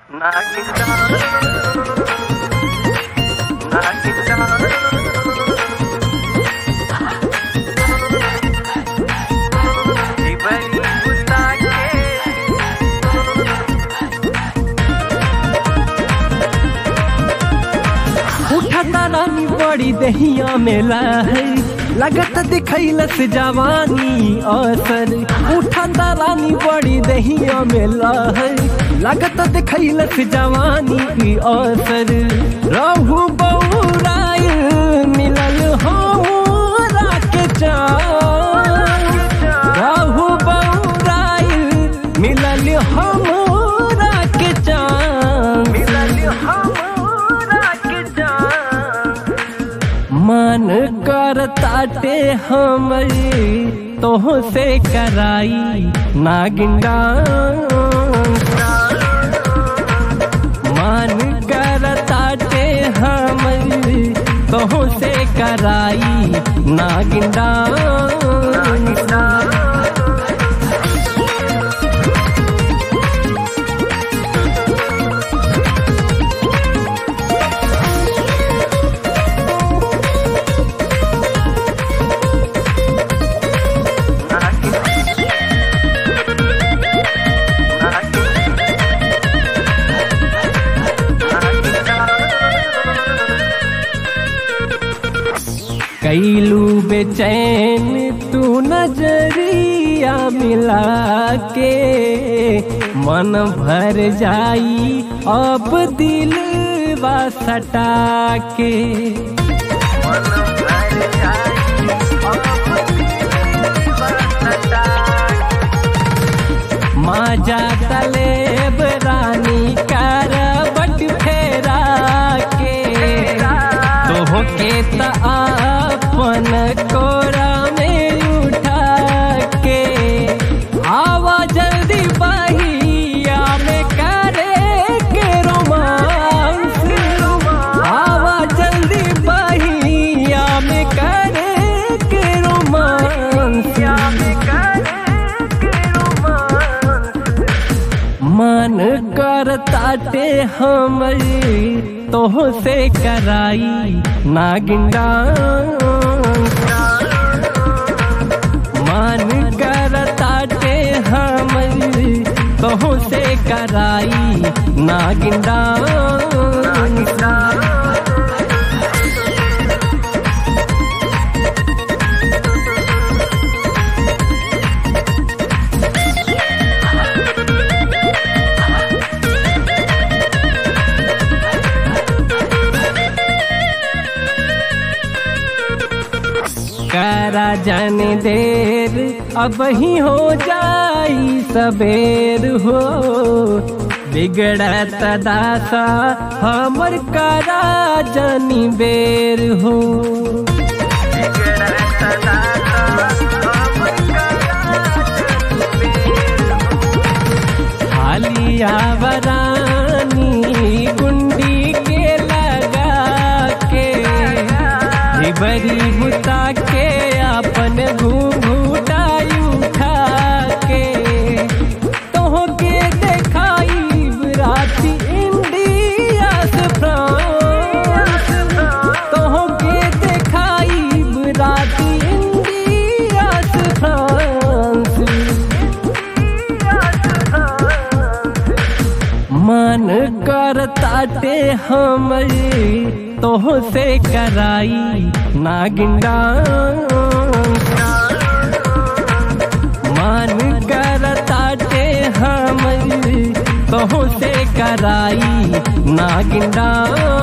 उठता रानी बड़ी दहिया मेला है लगत दिखैलस जवानी असर उठता रानी बड़ी दहिया मेला है लगत दिखैलस जवानी की असर रहू बौराय मिलल हमरा के चान रहू बौराय मिलल हमरा के चान मन कर ताटे हमरी तोह से कराई नागिन डांस मन कर ताटे हमरी तोह से कराई नागिन डांस कैलू बेचैन तू नजरिया मिला के मन भर जाई अब दिल सटा के माजा तलेब रानी करबट फेरा के तोह के त अपन कोरा में उठा के आवा जल्दी बहिया में करे के रोमांस आवा जल्दी बहिया में करे के रोमांस मन कर ताटे हमरी तोह से कराई नागिन डांस मन कर ताटे हमरी तोह से कराई नागिन डांस करा जाने देर अब ही हो जाई सबेर हो बिगड़त दासा हमर करा जानी बेर हो हालिया वरानी गुंडी के लगा के बरी बुता के अपन घूंघूटा उठा के तोह के देखाई राती इंडिया से फ्रांस तोह के देखाई राती इंडिया से फ्रांस मन कर ताटे हमरी तोह से कराई नागिन डांस मन कर ताटे हमरी तोह से कराई नागिन डांस